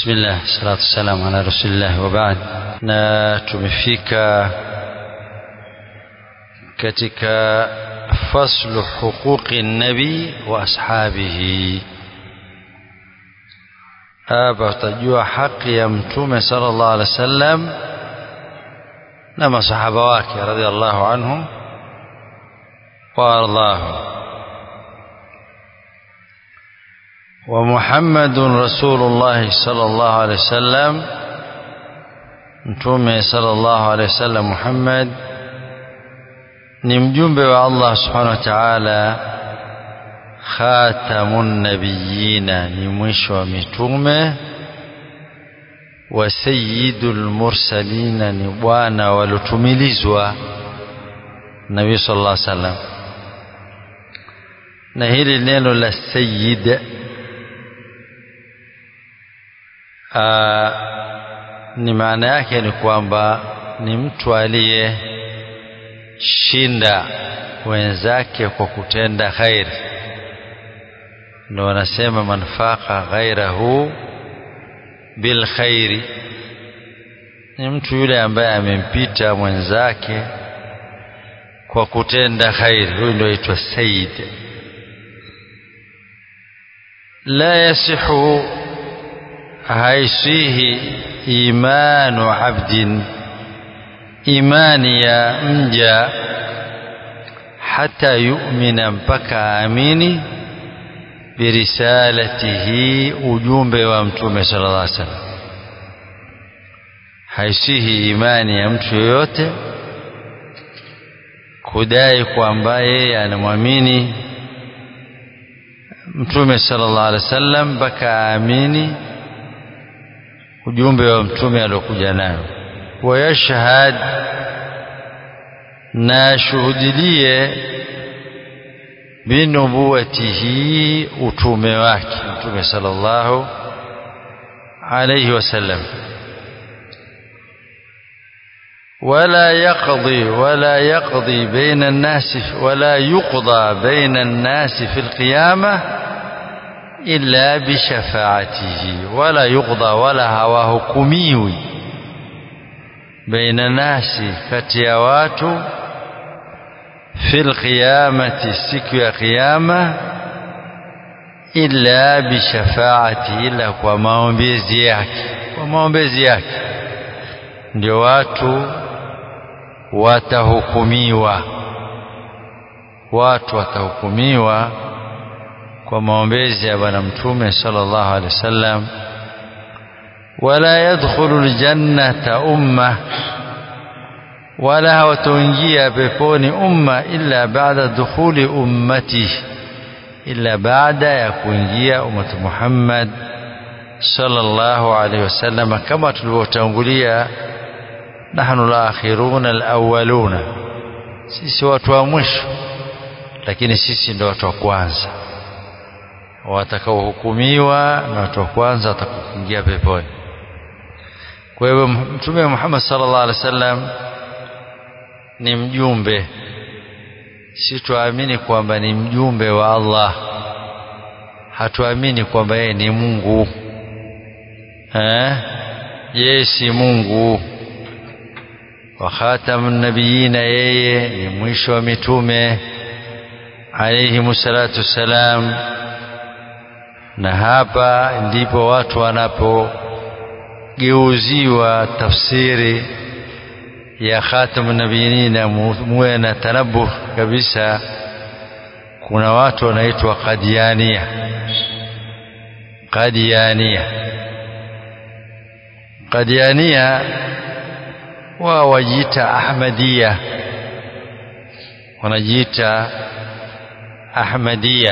Bismillah, salatu wassalamu ala rasulillah wa baad. Na tumefika katika faslu huquqi nabi wa ashabihi. Hapa tutajua haki ya Mtume sallallahu alaihi wasallam na masahaba wake radhiallahu anhum wa ardahum. ومحمد رسول الله صلى الله عليه وسلم mtume sallallahu alaihi wasallam Muhammad ni mjumbe wa Allah subhanahu wa ta'ala khatamun nabiyina ni mwisho wa mitume wa sayyidul mursalina ni bwana walotumilizwa nabii sallallahu alaihi wasallam na hili neno la sayyid Aa, ni maana yake ni kwamba ni mtu aliyeshinda wenzake kwa kutenda khairi, ndio wanasema manfaka ghairahu bil khairi, ni mtu yule ambaye amempita mwenzake kwa kutenda khairi, huyu ndio aitwa sayyid. La yasihu haisihi imanu abdin, imani ya mja hata yumina, mpaka aamini birisalatihi, ujumbe wa mtume sallallahu alaihi wasallam. Haisihi imani ya mtu yoyote kudai kwamba yeye anamwamini mtume sallallahu alaihi wasallam mpaka aamini ujumbe wa mtume aliokuja nayo wayashhad na shuhudilie binubuwatihi utume wake mtume sallallahu alayhi wasallam ولا يقضي ولا يقضي بين الناس ولا يقضى بين الناس في القيامه illa bishafaatihi wala yuqda wala hawahukumiwi baina nasi kati ya watu fil qiyamati siku ya kiyama illa bishafaati ila kwa maombezi yake kwa maombezi yake ndio watu watahukumiwa watu watahukumiwa kwa maombezi ya bwana mtume sallallahu alaihi wasallam wala yadkhulu aljannata umma wala hawataingia peponi umma illa baada dukhuli ummati illa baada ya kuingia ummatu Muhammad sallallahu alaihi wasallam kama tulivyotangulia nahnu al-akhiruna al-awwaluna sisi watu wa mwisho lakini sisi ndio watu wa kwanza watakaohukumiwa na watu wa kwanza watakaoingia peponi. Kwa hivyo Mtume Muhammad sallallahu alaihi wasallam ni mjumbe, si tuamini kwamba ni mjumbe wa Allah, hatuamini kwamba yeye ni Mungu eh? Yeye si Mungu. Wa khatamun nabiyina, yeye ni mwisho wa mitume alayhimu salatu wassalam na hapa ndipo watu wanapogeuziwa tafsiri ya khatamun nabiyina, muwe na tanabuh kabisa. Kuna watu wanaitwa Qadiania, Qadiania, Qadiania wao wajiita Ahmadia, wanajiita Ahmadia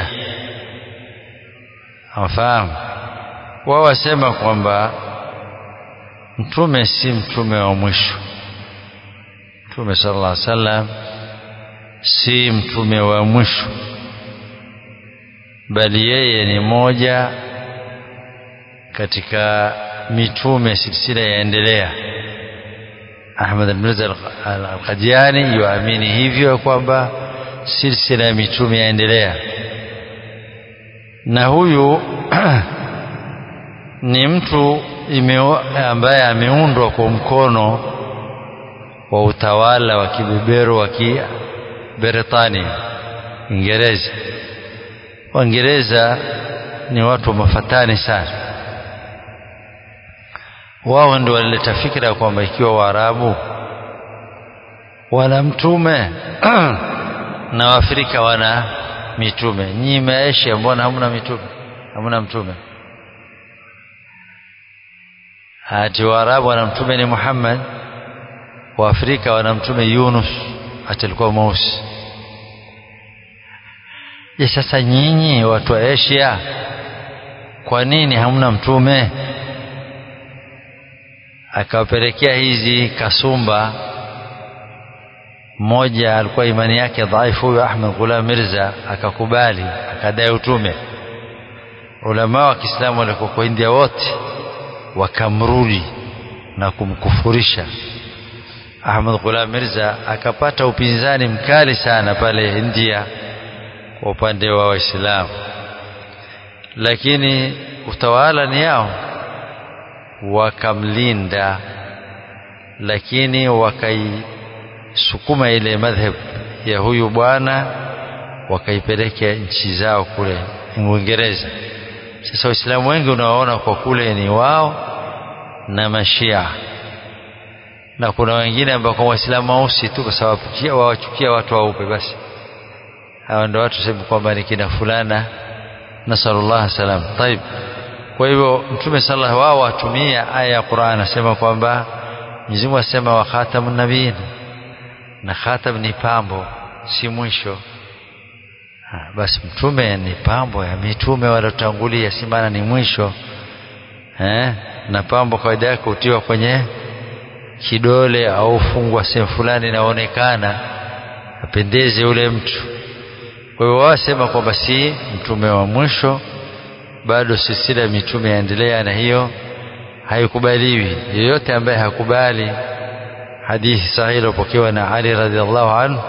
Wafahamu, wao wasema kwamba mtume si mtume wa mwisho. Mtume sallallahu alaihi wasallam si mtume wa mwisho, bali yeye ni moja katika mitume, silsila yaendelea. Ahmad al-Mirza al-Qadiani yuamini hivyo kwamba silsila ya mitume yaendelea na huyu ni mtu ime, ambaye ameundwa kwa mkono wa utawala wa kibeberu wa Kiberetania Uingereza. Waingereza ni watu mafatani sana. Wao ndio walileta fikra kwamba ikiwa Waarabu wana mtume na Waafrika wana mitume, nyinyi Maasia mbona hamna mitume? Hamna mtume? Ati Waarabu wana mtume ni Muhammad, Waafrika wana mtume Yunus, ati alikuwa mweusi. Je, sasa nyinyi watu wa Asia kwa nini hamna mtume? Akawapelekea hizi kasumba. Mmoja alikuwa imani yake dhaifu, huyo Ahmed Ghulam Mirza akakubali, akadai utume. Ulama wa Kiislamu walikuwa kwa India wote wakamrudi na kumkufurisha Ahmed Ghulam Mirza, akapata upinzani mkali sana pale India kwa upande wa Waislamu, lakini utawala ni yao, wakamlinda, lakini wakaisukuma ile madhhab ya huyu bwana, wakaipeleka nchi zao kule Uingereza. Sasa Waislamu wengi unawaona kwa kule ni wao na Mashia, na kuna wengine ambao kwa Waislamu weusi tu, kwa sababu wawachukia watu weupe basi hawa ndio watu sema kwamba ni kina fulana, nasallallahu salam. Taib, kwa hivyo Mtume sallallahu wao watumia aya ya Qur'an, asema kwamba Mwenyezi Mungu asema wa khatamun nabiyin, na khatam ni pambo, si mwisho. Ha, basi mtume ni pambo ya mitume waliotangulia, si maana ni mwisho eh? Na pambo kawaida yake hutiwa kwenye kidole au fungwa sehemu fulani inaonekana apendeze yule mtu kwa hiyo wasema kwamba si mtume wa mwisho, bado silsila ya mitume yaendelea, na hiyo haikubaliwi. Yeyote ambaye hakubali hadithi sahihi iliyopokewa na Ali radhiallahu anhu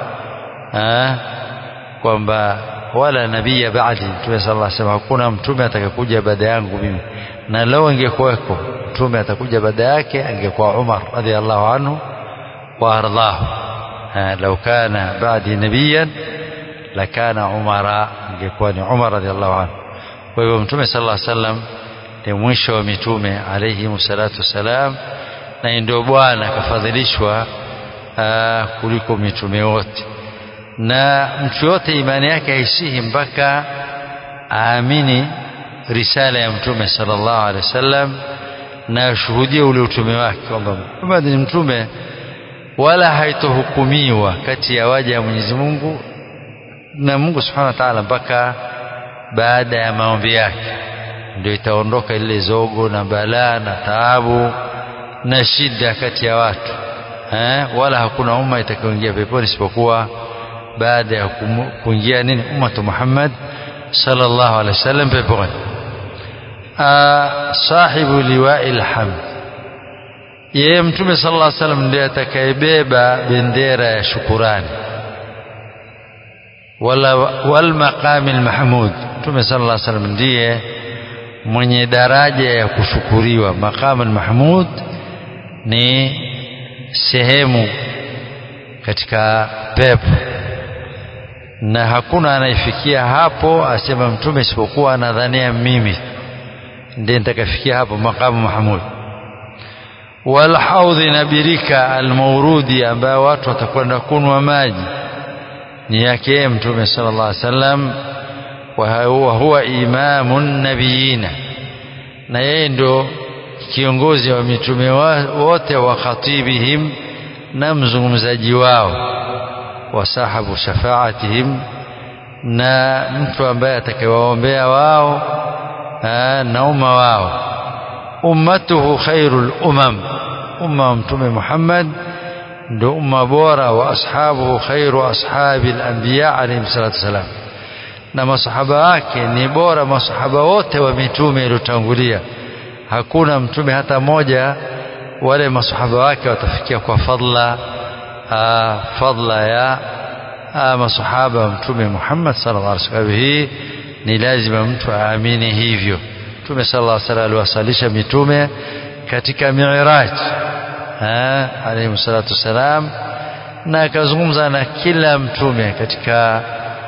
kwamba wala nabiya baadi, mtume sallallahu alaihi wasallam, hakuna mtume atakayekuja baada yangu mimi, na leo ingekuweko mtume atakuja baada yake angekuwa Umar radhiallahu anhu wa ardhahu, lau kana baadi nabiyan lakana umara, ingekuwa ni Umar radhiallahu anhu. Kwa hivyo mtume sallallahu alaihi wasallam ni mwisho wa mitume alayhi salatu wassalam, na ndio bwana akafadhilishwa kuliko mitume wote, na mtu yote imani yake haisihi mpaka aamini risala ya mtume sallallahu alaihi wasallam na ashuhudie ule utume wake kwamba Muhammad ni mtume, wala haitohukumiwa kati ya waja ya Mwenyezi Mungu na Mungu Subhanahu wa Ta'ala mpaka baada ya maombi yake ndio itaondoka ile zogo na balaa na taabu na shida kati ya watu eh, wala hakuna umma itakayoingia peponi isipokuwa baada ya kuingia nini ummatu Muhammad sallallahu alaihi wasallam peponi. Sahibu liwa'il hamd, yeye Mtume sallallahu alaihi wasallam ndiye atakayebeba bendera ya shukurani wala wal maqami mahmud. Mtume sallallahu alaihi wasallam ndiye mwenye daraja ya kushukuriwa. Maqam mahmud ni sehemu katika pepo, na hakuna anayefikia hapo asema mtume isipokuwa anadhania mimi ndiye nitakafikia hapo maqamu mahmud. Wal haudhi na birika almaurudi, ambayo watu watakwenda kunwa maji ni yake mtume sallallahu alaihi wasallam, wa huwa imamun nabiyina, na yeye ndo kiongozi wa mitume wote, wa khatibihim, na mzungumzaji wao, wa sahabu shafaatihim, na mtu ambaye atakayewaombea wao na umma wao. Ummatuhu khairul umam, umma wa mtume Muhammad ndo umma bora wa ashabuhu khairu ashabi al-anbiya alayhim salatu wassalam, na masahaba wake ni bora masahaba wote wa mitume iliyotangulia. Hakuna mtume hata moja wale masahaba wake watafikia kwa fadla aa, fadla ya aa, masahaba wa mtume Muhammad sallallahu alaihi wasallam. Hii ni lazima mtu aamini hivyo. Mtume sallallahu alaihi wasallam aliwasalisha mitume katika Mi'raj alayhi salatu wassalam na akazungumza na kila mtume katika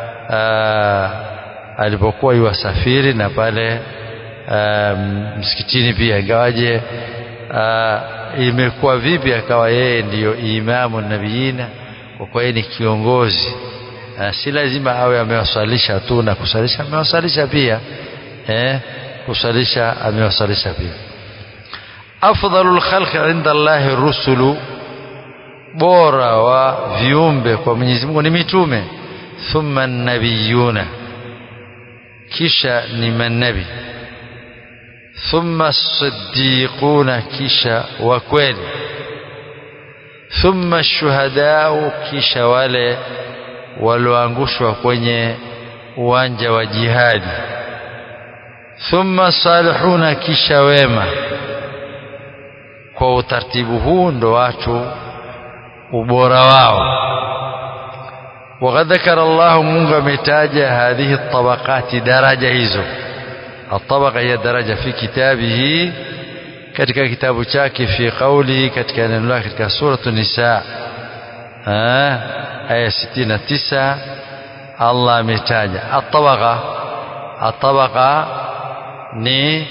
alipokuwa yuwasafiri na pale msikitini pia ingawaje imekuwa vipi akawa yeye ndiyo imamu nabiina kwa kuwa yeye ni kiongozi si lazima awe amewasalisha tu na kusalisha amewasalisha pia eh, kusalisha amewasalisha pia afdalul khalqi inda Allahi rusulu bora wa viumbe kwa Mwenyezi Mungu ni mitume thumma nabiyuna kisha ni manabi thumma siddiquna kisha wa kweli thumma shuhadau kisha wale walioangushwa kwenye uwanja wa jihadi thumma salihuna kisha wema kwa utaratibu huu ndo watu ubora wao وقد ذكر الله منغ متاجة هذه الطبقات درجة hizo الطبقة هي درجة في كتابه katika kitabu chake fi qawli katika neno lake katika suratu nisa aya 69 Allah ametaja at-tabaqa at-tabaqa ni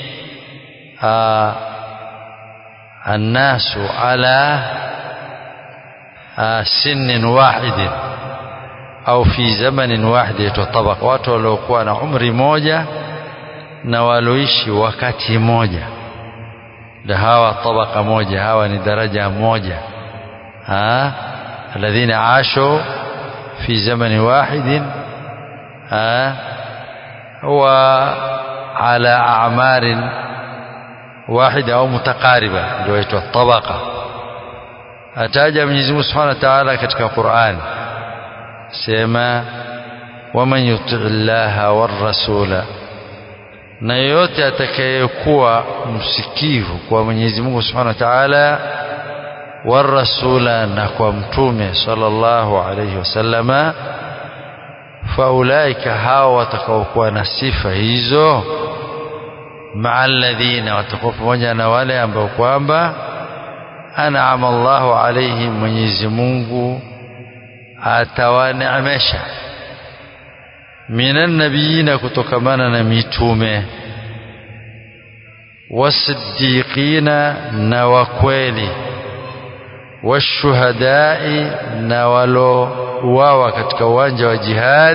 الناس على سن واحد au fi zamanin wahid yaitwa tabaka watu waliokuwa na umri moja na walioishi wakati moja ndio hawa tabaka moja hawa ni daraja moja ha alladhina ashu fi zamani wahid ha wa ala a'marin wahida au mutaqariba ndio yaitwa tabaka ataja Mwenyezi Mungu Subhanahu wa Ta'ala katika Qur'an sema waman yuti llaha warasula na yeyote atakayekuwa msikivu kwa Mwenyezi Mungu Subhanahu wa Ta'ala warasula na kwa mtume sallallahu alayhi wasallama faulaika hao watakaokuwa na sifa hizo maa alladhina watakuwa pamoja na wale ambao kwamba an'ama Allahu alayhim Mwenyezi Mungu atawaneemesha minan nabiyina kutokamana na mitume wasiddiqina na wakweli washuhadai na walouawa katika uwanja wa jihad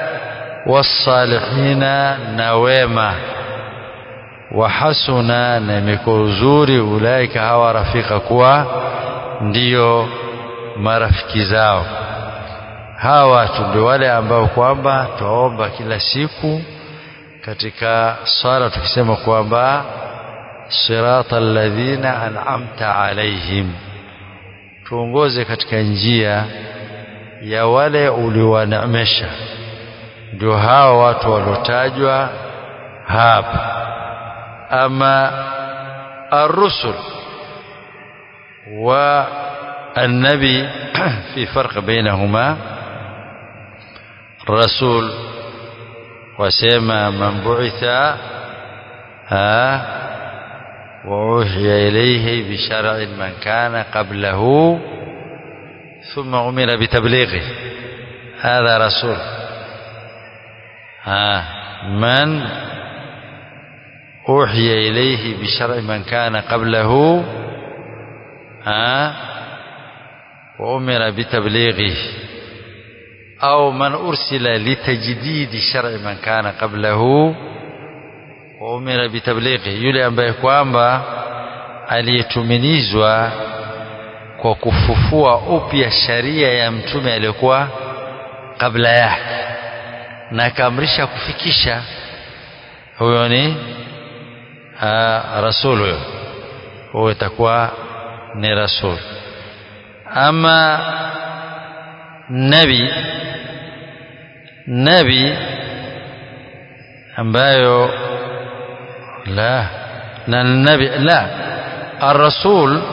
wasalihina na wema wahasuna na imekuwa uzuri ulaika hawa rafika kuwa ndiyo marafiki zao hawa watu ndio wale ambao kwamba twaomba kila siku katika swala tukisema kwamba sirata alladhina an'amta alaihim tuongoze katika njia ya wale uliowaneemesha ndio hawa watu waliotajwa hapa ama الرسل والنبي في فرق بينهما الرسول وسيما من بعث ها وأوحي إليه بشرع من كان قبله ثم أمر بتبليغه هذا رسول ها من أوحي إليه بشرع من كان قبله ها وأمر بتبليغه أو من أرسل لتجديد شرع من كان قبله وأمر بتبليغه yule ambaye kwamba aliyetuminizwa kwa kufufua upya sharia ya mtume aliyokuwa kabla yake na akaamrisha kufikisha huyo ni rasul huyo huyo itakuwa ni rasul ama nabi nabi ambayo la na nabi la ar-rasul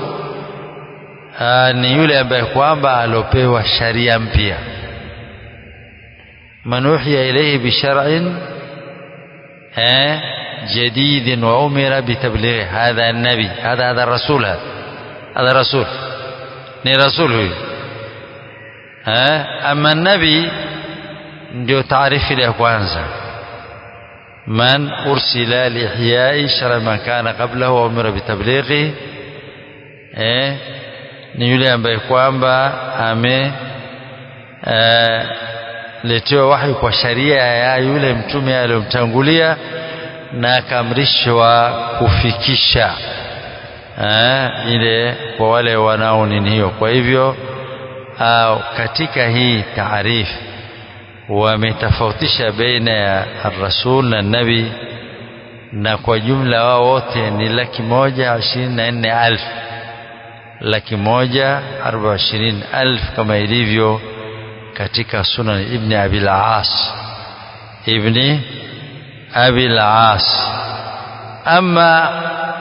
ni yule ambaye kwamba alopewa sharia mpya man uhiya ilayhi bi shar'in eh جديد وأمر بتبليغه هذا النبي هذا هذا الرسول هذا هذا رسول ni rasul huyu eh ama nabi ndio taarifu ile ya kwanza man ursila liihyai shara man kana qablahu wa umira bitablighi eh ni yule ambaye kwamba ame eh, letewa wahi kwa sharia ya yule mtume aliyomtangulia na akaamrishwa kufikisha eh, ile kwa wale wanao nini hiyo kwa hivyo au katika hii taarifu wametofautisha baina ya rasul na nabi na kwa jumla wao wote ni laki moja ishirini na nne alfu laki moja arba ishirini alfu kama ilivyo katika sunan ibni abil as ibni abil as ama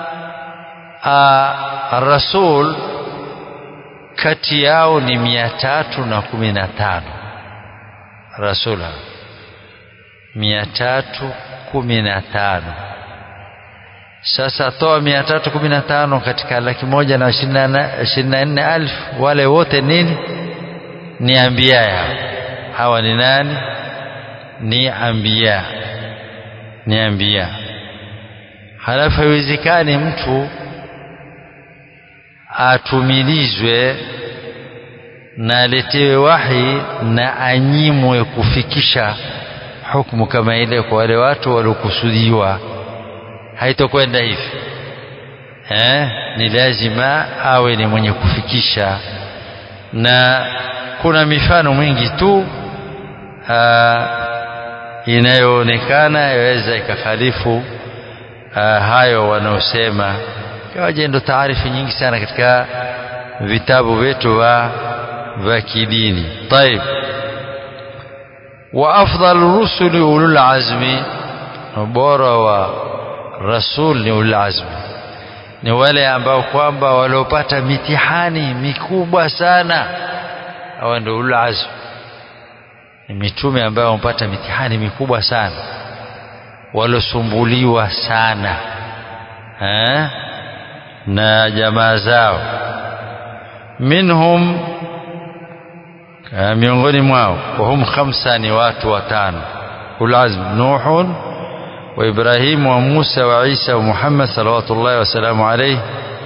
rasul kati yao ni mia tatu na kumi na tano rasula mia tatu kumi na tano sasa toa mia tatu kumi na tano katika laki moja na ishirini na nne alfu wale wote nini ni ambia yao hawa ni nani ni ambia ni ambia halafu haiwezekani mtu atumilizwe na aletewe wahi na anyimwe kufikisha hukumu kama ile kwa wale watu waliokusudiwa haitokwenda hivi eh? ni lazima awe ni mwenye kufikisha na kuna mifano mingi tu inayoonekana yaweza ikakhalifu hayo wanaosema kawaje ndo taarifu nyingi sana katika vitabu vyetu wa vya kidini طيب وافضل الرسل اولو العزم bora wa rasul ni ulul azmi ni wale ambao kwamba waliopata mitihani mikubwa sana hawa ndio ulul azmi ni mitume ambao wamepata mitihani mikubwa sana walosumbuliwa sana eh? na jamaa zao minhum miongoni mwao wahum khamsa ni watu watano ulazm nuhun wa ibrahim wa musa wa isa wa muhammad salawatullahi wasalamu alayhi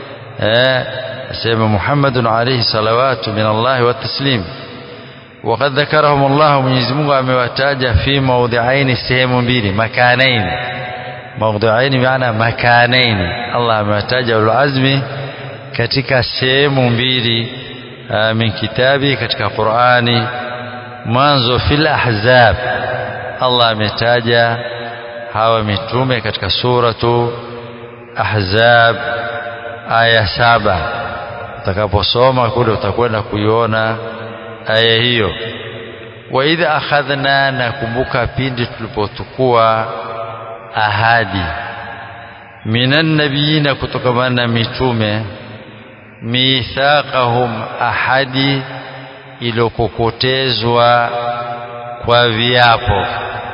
asema muhammadun alayhi salawatu min allahi wa taslim وقد ذكرهم الله Mwenyezi Mungu amewataja fi mawdhi'ain sehemu mbili makanain mawdhi'ain maana makanain Allah amewataja ulazmi katika sehemu mbili min kitabi katika Qur'ani mwanzo fil ahzab Allah ametaja hawa mitume katika suratu ahzab aya saba utakaposoma kule utakwenda kuiona aya hiyo wa idha akhadhna nakumbuka pindi tulipotukua ahadi minan nabiyina kutokamana na mitume mithaqahum ahadi iliyokokotezwa kwa viapo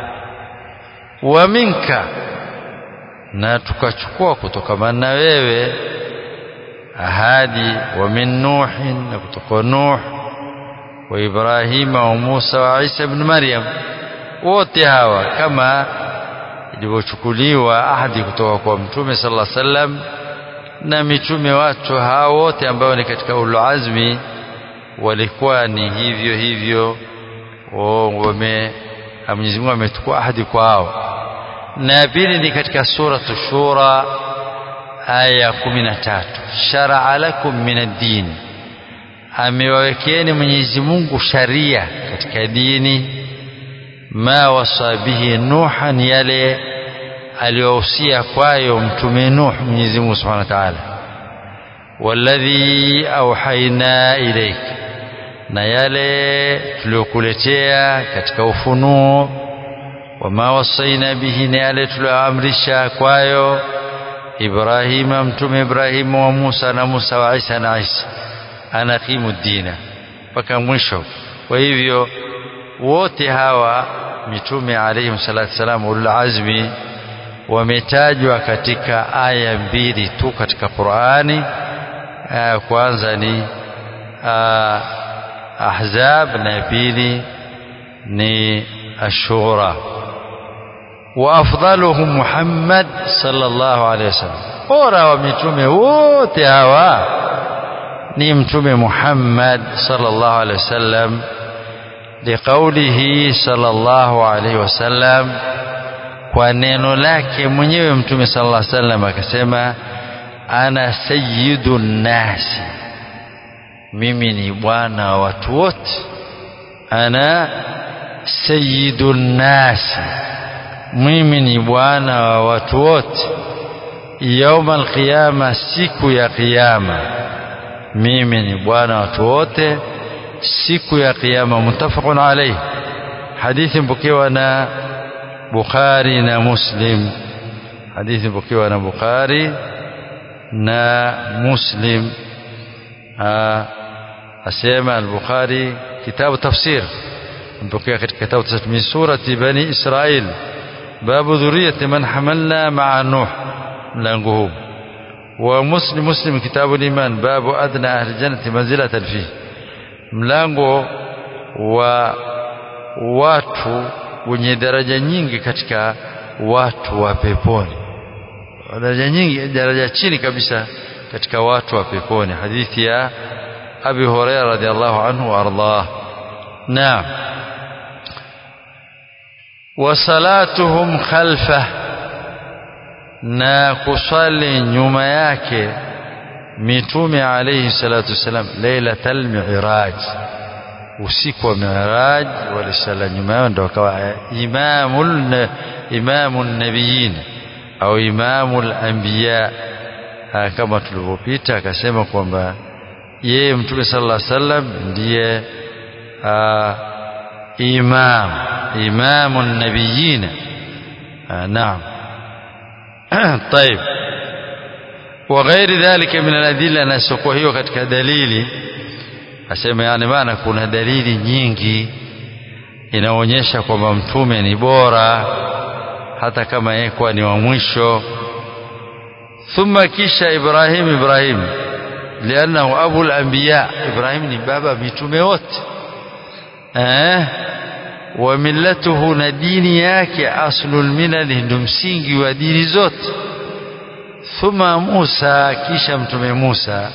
wa minka na tukachukua kutokamana na wewe ahadi wa min nuhin na kutoka nuh wa ibrahima wa musa wa isa ibn maryam wote hawa kama ilivyochukuliwa ahadi kutoka kwa mtume sallallahu alaihi wasallam na mitume watu hao wote ambao ni katika ulul azmi walikuwa ni hivyo hivyo wame Mwenyezi Mungu ametukua ahadi kwao na pili ni katika suratu shura aya kumi na tatu sharaa lakum min ad-din amewawekeeni Mwenyezi Mungu sharia katika dini ma wasa bihi nuhan yale aliyohusia kwayo mtume Nuh Mwenyezi Mungu Subhanahu wa Ta'ala walladhi auhaina ilaik na yale tuliyokuletea katika ufunuo wama wasaina bihi na yale tuliyoamrisha kwayo Ibrahima mtume Ibrahimu wa Musa na Musa wa Isa na Isa anakimu dina mpaka mwisho kwa hivyo wote hawa mitume alayhi salatu wasalam ulul azmi wametajwa katika aya mbili tu katika Qur'ani aya kwanza ni aa, Ahzab na ya pili ni Ashura wa afdaluhum Muhammad sallallahu alaihi wasallam bora wa mitume wote hawa ni mtume Muhammad sallallahu alaihi wasallam liqaulihi sallallahu alaihi wasallam kwa neno lake mwenyewe mtume sallallahu alaihi wasallam akasema ana sayyidun nasi mimi ni bwana wa watu wote ana sayyidun nasi mimi ni bwana wa watu wote yauma alqiyama siku ya kiyama mimi ni bwana wa watu wote siku ya kiyama muttafaqun alayhi hadithi mpokewa na Bukhari na Muslim hadithi mpokewa na Bukhari na Muslim asema al-Bukhari kitabu tafsir mpokea katika kitabu tafsir min surati bani Israil babu dhuriyati man hamalna ma'a Nuh mlango huu wa Muslim Muslim kitabu al-iman babu adna ahli jannati manzilatan fihi mlango wa watu wenye daraja nyingi katika watu wa peponi daraja nyingi daraja chini kabisa katika watu wa peponi hadithi ya Abi Hurairah radhiallahu anhu wardah naam wa salatuhum khalfa na kusali nyuma yake mitume alayhi salatu wasalam lailatal mi'raj usiku wa mi'raj walisala nyuma yao ndio akawa imamul imamun nabiyin au imamul anbiya kama tulivyopita akasema kwamba yeye mtume sallallahu alaihi wasallam ndiye imam imamun nabiyin naam طيب وغير ذلك من الأدلة نسوكوا hiyo katika dalili asema yani maana kuna dalili nyingi inaonyesha kwamba mtume ni bora hata kama yeye kwa ni wa mwisho thumma kisha Ibrahim Ibrahim lianahu abu al-anbiya Ibrahim ni baba mitume wote eh wa millatuhu na dini yake aslul milal ndio msingi wa dini zote thumma Musa kisha mtume Musa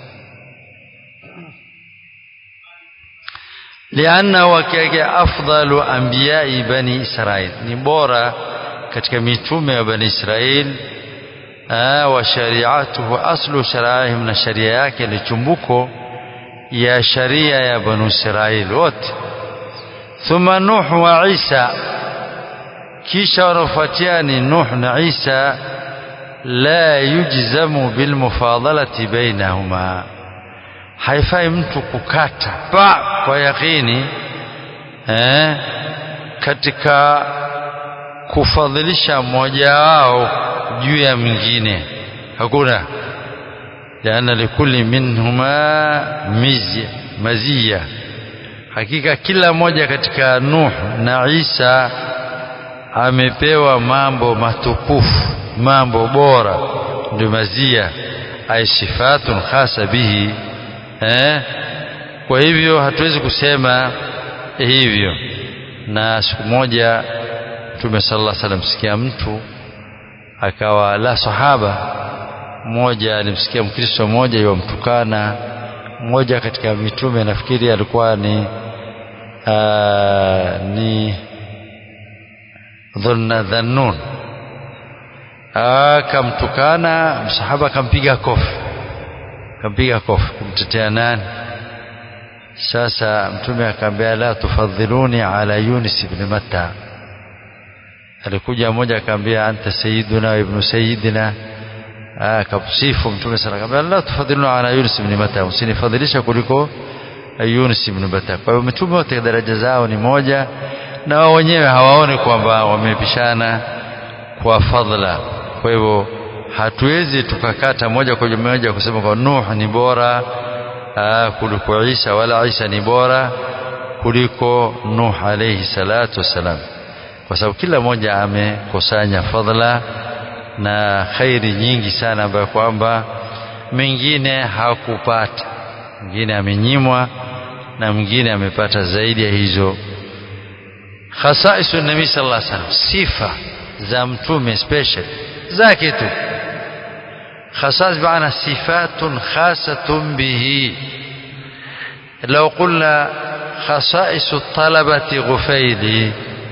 lianna wakike afdalu anbiyai bani Israil ni bora katika mitume wa bani Israil wa shari'atuhu aslu sharaihim na sharia yake ni chumbuko ya sharia ya bani Israil wote thumma Nuh wa Isa kisha wanafuatia ni Nuh na Isa la yujzamu bilmufadalati bainahuma haifai mtu kukata pa kwa yakini eh, katika kufadhilisha mmoja wao juu ya mwingine hakuna liana likulli minhuma mizya mazia hakika kila mmoja katika Nuh na Isa amepewa mambo matukufu mambo bora ndio mazia ay sifatun khasa bihi eh kwa hivyo hatuwezi kusema hivyo na siku moja Mtume sallallahu alaihi wasallam sikia mtu akawa la sahaba mmoja alimsikia mkristo mmoja yomtukana mmoja katika mitume nafikiri alikuwa ni aa, ni dhunna dhannun akamtukana msahaba akampiga kofi akampiga kofi kumtetea nani sasa mtume akamwambia la tufadhiluni ala Yunus ibn Matta alikuja mmoja akamwambia anta sayyiduna wa ibnu sayyidina akamsifu mtume sana akamwambia la tufadhiluna ala Yunus ibn Matta usinifadhilisha kuliko Yunus ibn Matta kwa hiyo mitume wote daraja zao ni moja na wao wenyewe hawaoni kwamba wamepishana kwa fadhila kwa hivyo hatuwezi tukakata moja kwa moja kusema kwa Nuh ni bora aa, kuliko Isa wala Isa ni bora kuliko Nuh alayhi salatu wassalam kwa sababu kila mmoja amekusanya fadhila na khairi nyingi sana ambayo kwamba mengine hakupata mwingine amenyimwa na mwingine amepata zaidi ya hizo khasaisu nabii sallallahu alaihi wasallam sifa za mtume special zake tu khasais maana sifatun khasatun bihi لو قلنا خصائص الطلبة غفيلي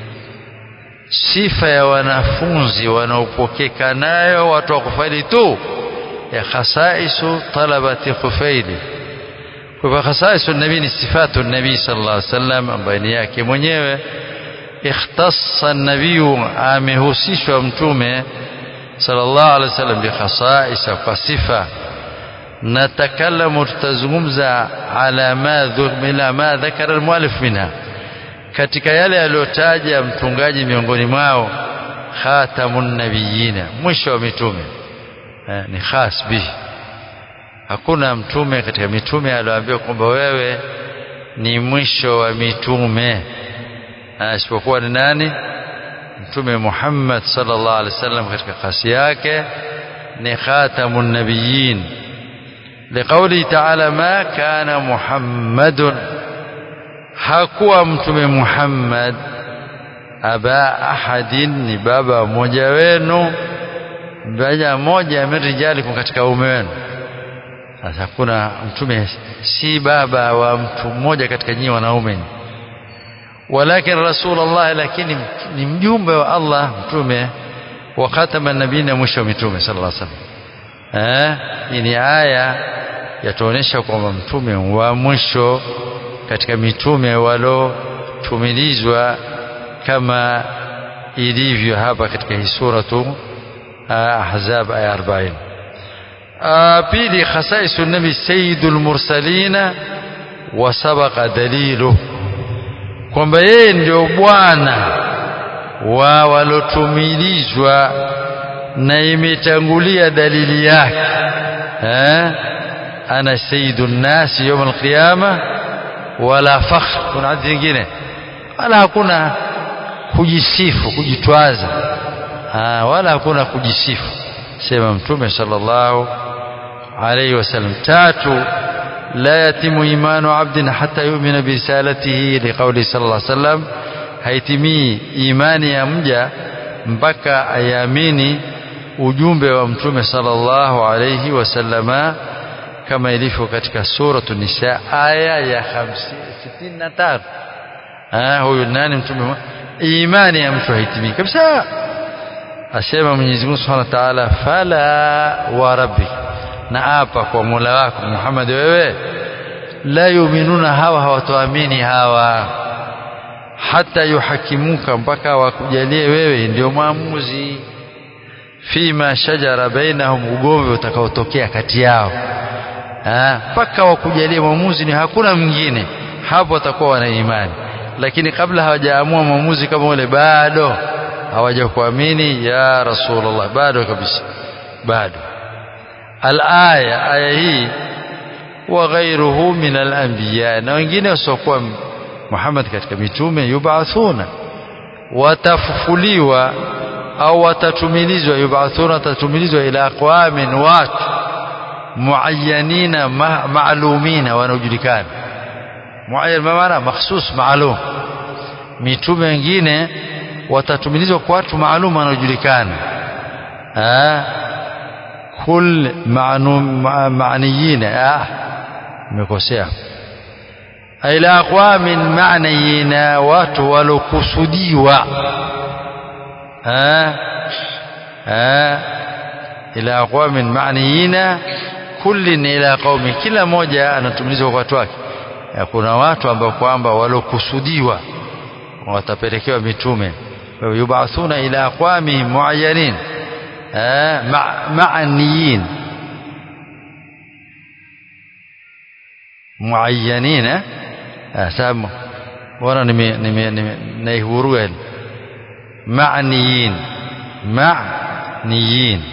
sifa ya wanafunzi wanaopokeka nayo watu wa kufaili tu ya khasaisu talabati khufaili kwa hivyo khasaisu nabii ni sifatu nabii sallallahu alaihi wasallam ambaye ni yake mwenyewe ikhtassa nabii amehusishwa mtume sallallahu alaihi wasallam bi khasaisa kwa sifa natakallamu tutazungumza ala ma dhumila ma dhakara almuallif minha katika yale aliyotaja mtungaji miongoni mwao khatamun nabiyina mwisho wa mitume eh, ni khas bihi hakuna mtume katika mitume aliyoambiwa kwamba wewe ni mwisho wa mitume isipokuwa ni nani mtume Muhammad sallallahu alaihi wasallam katika kasi yake ni khatamun nabiyyin لقوله تعالى ما كان محمد hakuwa mtume Muhammad aba ahadin ni baba mmoja wenu mmoja mmoja mirijalikum katika ume wenu sasa hakuna mtume si baba wa mtu mmoja katika nyinyi wanaume walakin rasulullah lakini ni mjumbe wa Allah mtume wa khatama nabiyina mwisho wa mitume sallallahu alaihi wasallam eh hii ni aya yatuonesha kwamba mtume wa mwisho katika mitume walotumilizwa kama ilivyo hapa katika hii suratu ahzab aya 40 pili khasaisu nabi sayyidul mursalina wa sabaqa dalilu kwamba yeye ndio bwana wa walotumilizwa na imetangulia dalili yake eh ana sayyidun nasi yawm alqiyama wala fakhr kuna hadithi nyingine wala hakuna kujisifu kujitwaza ah wala hakuna kujisifu sema mtume sallallahu alayhi wasallam tatu la yatimu imanu abdin hatta yu'mina bi risalatihi liqawli sallallahu alayhi wasallam haitimii imani ya mja mpaka ayamini ujumbe wa mtume sallallahu alayhi wasallama kama ilivyo katika suratu nisa aya ya 65 ah huyu nani mtume imani ya mtu haitimii kabisa asema Mwenyezi Mungu Subhanahu wa Ta'ala fala wa rabbi na apa kwa Mola wako Muhammad wewe la yuminuna hawa hawatoamini hawa hata yuhakimuka mpaka wakujalie wewe ndio maamuzi fima shajara bainahum ugomvi utakaotokea kati yao mpaka wakujalie mwamuzi ni hakuna mwingine hapo watakuwa wana imani lakini kabla hawajaamua mwamuzi kama ule bado hawajakuamini ya rasulullah bado kabisa bado alaya aya hii wa ghairuhu min alanbiya na wengine wasiokuwa Muhammad katika mitume yubathuna watafufuliwa au watatumilizwa yubathuna watatumilizwa ila aqwamin watu muayyanina maalumina wanaojulikana muayyan maana makhsus maalum mitume wengine watatumilizwa kwa watu maalum wanaojulikana kul maaniyina ah nimekosea ila aqwamin maaniyina watu walokusudiwa ila aqwamin maaniyina kullin ila qaumi kila moja anatumilizwa kwa watu wake kuna watu ambao kwamba walokusudiwa watapelekewa mitume yubathuna ila aqwami muayyanin ma'aniyin muayyanin sababu bora nime nime naihurua ma'niyin ma'niyin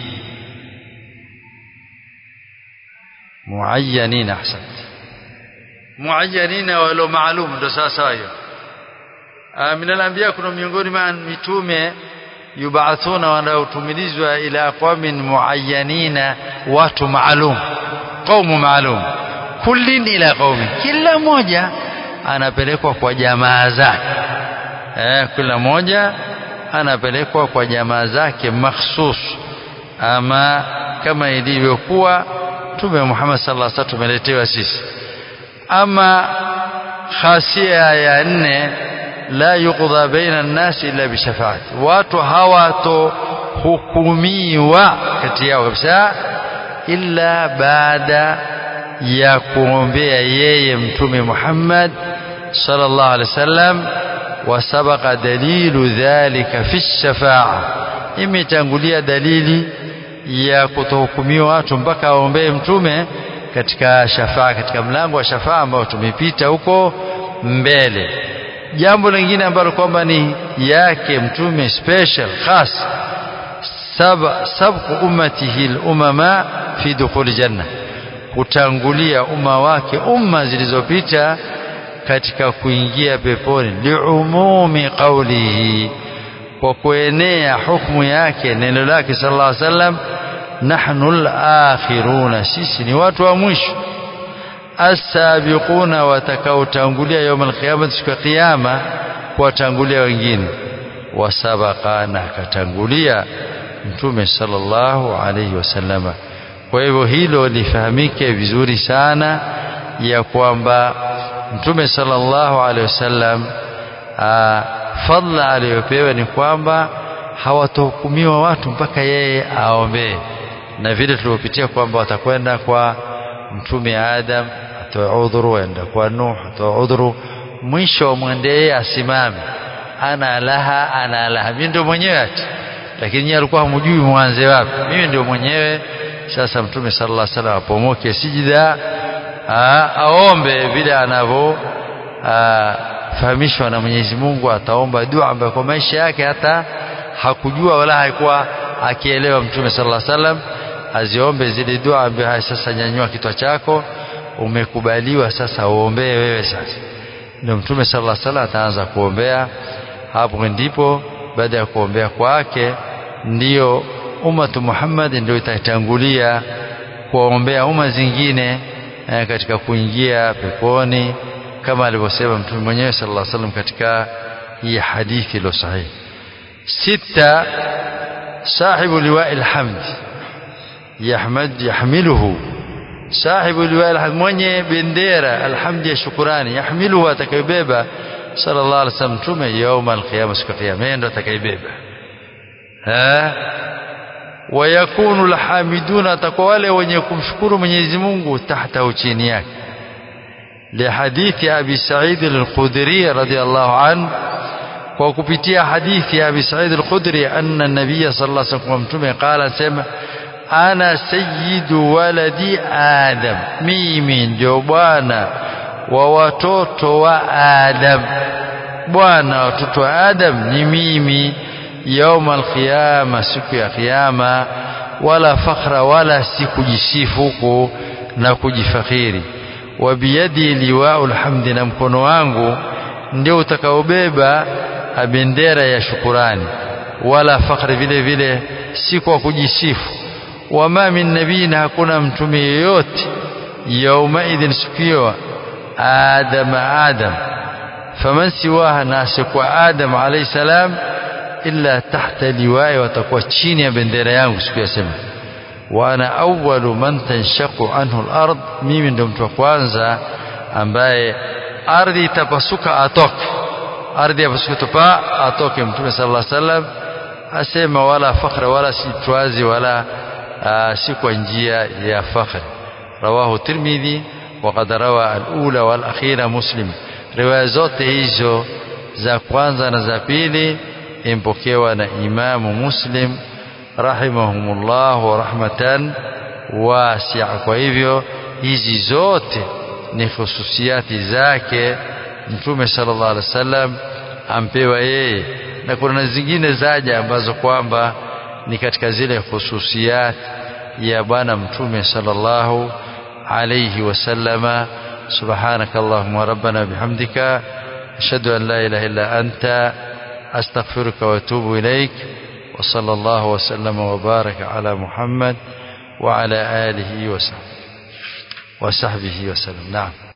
muayyanin ahsant muayyanin walo maalum ndo sawa sawa hiyo min al-anbiya kuna miongoni mwa mitume yubathuna wanaotumilizwa ila qaumin muayyanina watu maalum qaumu maalum kullin ila qaumi kila mmoja anapelekwa kwa jamaa zake eh kila mmoja anapelekwa kwa jamaa zake makhsus ama kama ilivyokuwa Mtume Muhammad sallallahu alaihi wasallam tumeletewa sisi ama khasia ya nne la yuqda baina an-nas illa bi shafaati watu hawato hukumiwa kati yao kabisa illa baada ya kuombea yeye mtume Muhammad sallallahu alaihi wasallam wasabaqa dalilu dhalika fi shafa'a imetangulia dalili ya kutohukumiwa watu mpaka aombee mtume katika shafaa katika mlango wa shafaa ambao tumepita huko mbele jambo lingine ambalo kwamba ni yake mtume special khas sabqu ummatihi al-umama fi dukhul janna kutangulia umma wake umma zilizopita katika kuingia peponi liumumi qawlihi kwa kuenea hukumu yake neno lake sallallahu alaihi wasallam nahnu al-akhiruna sisi ni watu wa mwisho as-sabiquna watakaotangulia يوم القيامه siku ya kiyama kuwatangulia wengine wasabaqana katangulia mtume sallallahu alaihi wasallama kwa hivyo hilo lifahamike vizuri sana ya kwamba mtume sallallahu alaihi wasallam fadla aliyopewa ni kwamba hawatohukumiwa watu mpaka yeye aombee na vile tulivyopitia kwamba watakwenda kwa mtume Adam atoe udhuru waenda kwa Nuh atoe udhuru mwisho wamwende yeye asimame ana laha ana laha mimi ndio mwenyewe ati lakini yeye alikuwa hamjui mwanze wapi mimi ndio mwenyewe sasa mtume sallallahu alaihi wasallam apomoke sijida aombe vile anavyo fahamishwa na Mwenyezi Mungu ataomba dua ambayo kwa maisha yake hata hakujua wala haikuwa akielewa mtume sallallahu alaihi wasallam aziombe zile dua ambaye sasa nyanyua kichwa chako umekubaliwa sasa uombee wewe sasa ndio mtume sallallahu alaihi wasallam ataanza kuombea hapo ndipo baada ya kuombea kwake ndiyo ummatu Muhammad ndio itatangulia kuombea umma zingine eh, katika kuingia peponi kama alivyosema mtume mwenyewe sallallahu alaihi wasallam katika hii hadithi ilo sahihi sita sahibu liwa'il hamd yahmad yahmiluhu sahibu liwa'il hamd mwenye bendera alhamdi ya shukrani yahmiluhu atakayebeba sallallahu alaihi wasallam mtume yauma alqiyama siku ya kiyama ndo atakayebeba ha wayakunu alhamiduna atakuwa wale wenye kumshukuru Mwenyezi Mungu tahta chini yake لحديث أبي سعيد الخدري رضي الله عنه وكبتيا حديث أبي سعيد الخدري أن النبي صلى الله عليه وسلم قال سمع أنا سيد ولد آدم ميمين جوبانا ووتوتو وآدم بوانا وتوتو آدم نميمي يوم القيامة سكو يا قيامة ولا فخر ولا سكجسيفوكو نكجفخيري wabiyadi liwau alhamdi na mkono wangu ndio utakaobeba bendera ya shukurani wala fakhri vile vile si kwa kujisifu wama min nabiyin hakuna mtume yeyote yauma idhin sikiwa adam adam faman siwaha nasi kwa adam alayhi salam illa tahta liwai watakuwa chini ya bendera yangu siku ya sema وانا اول من تنشق عنه الارض mimi ndo mtu wa kwanza ambaye ardhi itapasuka atoke ardhi yapasuka tupa atoke mtume sallallahu alaihi wasallam asema wala fakhra wala sitwazi wala si kwa njia ya fakhri rawahu tirmidhi وقد روى الاولى والاخيره مسلم riwaya zote hizo za kwanza na za pili impokewa na imamu muslim rahimahumullah rahmatan wasi'a kwa hivyo hizi zote ni hususiati zake mtume sallallahu alaihi wasallam ampewa yeye na kuna zingine zaja ambazo kwamba ni katika zile hususiat ya bwana mtume sallallahu alayhi wasallama subhanakallahumma rabbana bihamdika ashhadu an la ilaha illa anta astaghfiruka wa atubu ilaik wa sallallahu wa sallama wa baraka ala Muhammad wa ala alihi wa sahbihi wa sahbihi wa sallam naam